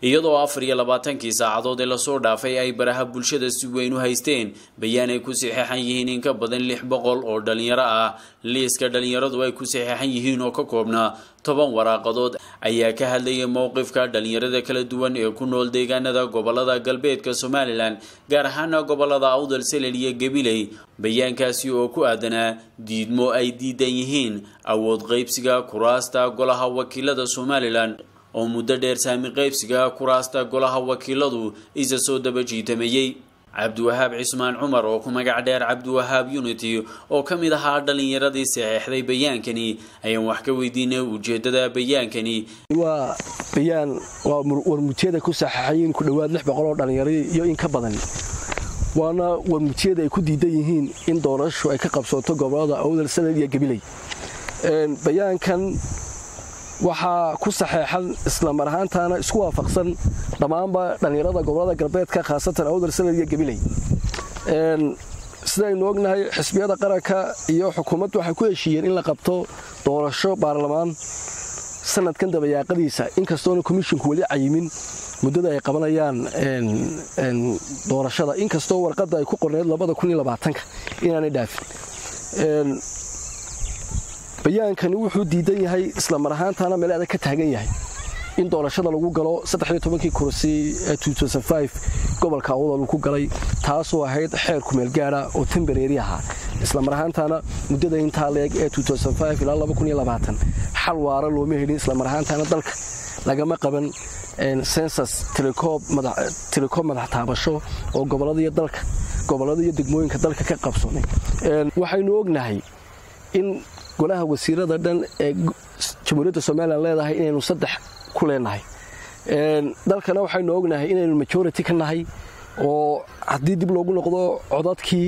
iyadoo afar iyo labaatankii saacadood ee lasoo dhaafay ay baraha bulshada si weyn u haysteen bayaan ay ku saxeexan yihiin in ka badan lix boqol oo dhalinyaro ah liiska dhalinyaradu ay ku saxeexan yihiin oo ka koobnaa toban waraaqadood ayaa ka hadlayay mowqifka dhalinyarada kala duwan ee ku nool deegaanada gobolada galbeedka somalilan gaar ahaana gobolada awdal selel iyo gabiley bayaankaasi oo ku aadanaa diidmo ay diidan yihiin awood qaybsiga kuraasta golaha wakiilada somalilan oo muddo dheer saami qaybsiga kuraasta golaha wakiiladu isa soo daba jiitamayey cabdiwahaab cismaan cumar oo ku magac dheer cabdiwahaab unity oo ka mid ahaa dhalinyaradii saxeexday bayaankani ayaan wax ka weydiinay ujeedada bayaankani waa bayaan waa warmujiyada ku saxeexayiin ku dhowaad lix boqol oo dhalinyaro iyo in ka badan waana warmujiyada ay ku diidan yihiin in doorashu ay ka qabsooto gobolada awdal sanad iyo gabiley bayaankan waxaa ku saxeexan islamar ahaantaana isku waafaqsan dhammaanba dhallinyarada gobolada galbeedka khaasatan awdal sanad iyo gabiley sidaynu ognahay xisbiyada qaranka iyo xukuumaddu waxay ku heshiiyeen in la qabto doorasho baarlamaan sanadkan dabayaaqadiisa inkastoona komishinku weli cayimin muddada ay qabanayaan doorashada inkastoo warqadda ay ku qorneed inaanay dhaafin bayaankani wuxuu diidan yahay islamar ahaantaana meel adag ka taagan yahay in doorashada lagu galo kii kursi ee gobolka awdal uu ku galay taasoo ahayd xeer kumeel gaara oo tembareeri ahaa islamar ahaantaana muddada intaa leeg ee ilaa xal waara looma helin islamar ahaantaana dalka lagama qaban sensas telekob madax taabasho oo gobolada dalka gobolada iyo degmooyinka dalka ka qabsoomay waxaynu ognahay in golaha wasiirada dhan ee jamhuuriyadda somalilan leedahay inaynu saddex ku leenahay dalkana waxaynu ognahay inaynu majority ka nahay oo haddii dib loogu noqdo codadkii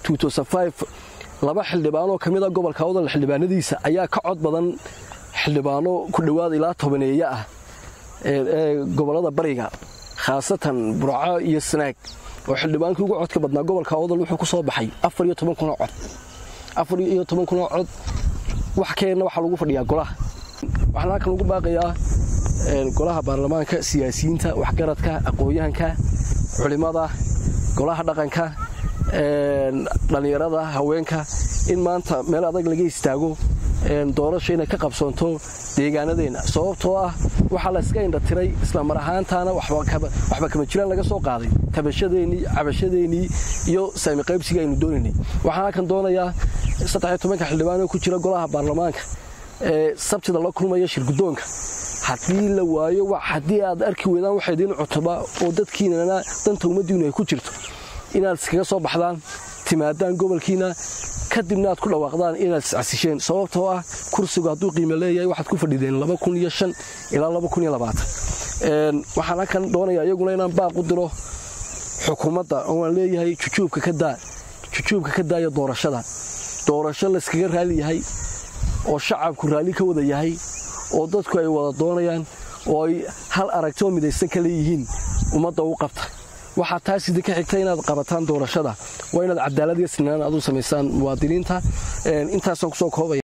laba xildhibaanoo ka mida gobolka awdal xildhibaanadiisa ayaa ka cod badan xildhibaano ku dhowaad ilaa tobaneeya ah ee gobolada bariga khaasatan burco iyo sanaag oo xildhibaankii ugu codka badnaa gobolka awdal wuxuu ku soo baxay afar iyo toban kunoo cod afar iyo toban kunoo cod wax keenna waxaa lagu fadhiyaa golaha waxaan halkan lagu baaqayaa golaha baarlamaanka siyaasiyiinta waxgaradka aqoon-yahanka culimada golaha dhaqanka dhallinyarada haweenka in maanta meel adag laga istaago doorasho inay ka qabsoonto deegaanadeenna sababtoo ah waxaa layska indhatiray islamar ahaantaana waxba kama jiraan laga soo qaaday tabashadeenii cabashadeenii iyo saami qaybsiga aynu doonaynay waxaan halkan doonayaa saddexiyo xildhibaanoo ku jira golaha baarlamaanka ee sabtida la kulmaya shirgudoonka haddii la waayo haddii aad arki weydaan waxa idiin cutuba oo dadkiinana danta ummaddiinu ay ku jirto inaad iskaga soo baxdaan timaadaan gobolkiina kadibna aad ku dhawaaqdaan inaad iscasisheen sababtoo ah kursigu hadduu qiimo leeyahay waxaad ku fadhideen ilaa waxaan halkan doonaya iyaguna inaan baaq u diro xukuumadda oo aan leeyahay jujuubka ka daaya doorashada doorasho layskaga raali yahay oo shacabku raalli ka wada yahay oo dadku ay wada doonayaan oo ay hal aragtoo midaysan ka leeyihiin ummadda u qabta waxaa taas idinka xigta inaad qabataan doorashada waa inaad cadaalad iyo sinaan aad u samaysaan muwaadiniinta intaasaan kusoo koobaya